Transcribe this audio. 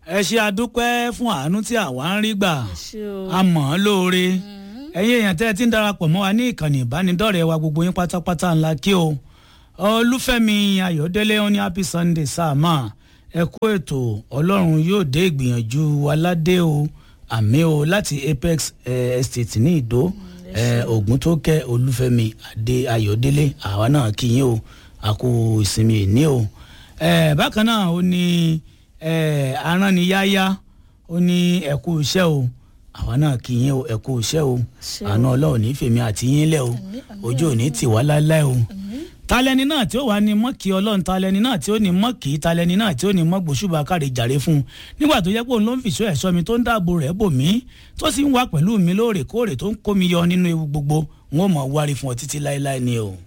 ẹ ṣe àdúpẹ́ fún àánú tí àwa ń rí gbà ṣé o. a mọ̀ ọ́n lóore ẹ̀yin èèyàn tẹ́ ẹ ti ń darapọ̀ mọ́ wa ní ìkànnì ìbánidọ́rẹ̀ẹ́ wa gbogbo yín pátápátá ńlá kí o olúfẹ́mi ayọ̀délé ó ní happy sunday sáàmà ẹ kú ètò ọlọ́run yóò dé ìgbìyànjú aládé o àmì o láti apex eh, estate ní ìdó ogun tó kẹ́ olúfẹ́mi adé ayọ̀délé àwa náà kí yín o àkó ìsinmi ìní o Eh, bákan náà ó ní eh, aránniyáyá ó ní ẹ̀kú iṣẹ́ o àwa náà kí yín o ẹ̀kú iṣẹ́ o Ṣé o. àánú ọlọ́run ní fèmí àti yín lẹ̀ o ojú ò ní tì wá láéláé o talẹni náà tí ó wà ní mọ́kì ọlọ́run talẹni náà tí ó ní mọ́kì talẹni náà tí ó ní mọ́ gbòṣùbà káre jàre fún un nígbà tó yẹ pé òun ló ń fìṣọ́ ẹ̀ṣọ́ mi tó ń dáàbò rẹ̀ bò mí tó sì ń wà pẹ̀lú mi lóòrèkóòrè tó ń kó mi yọ nínú ewu gbogbo n ó mọ̀ wárí fún ọ títí láéláé ni o.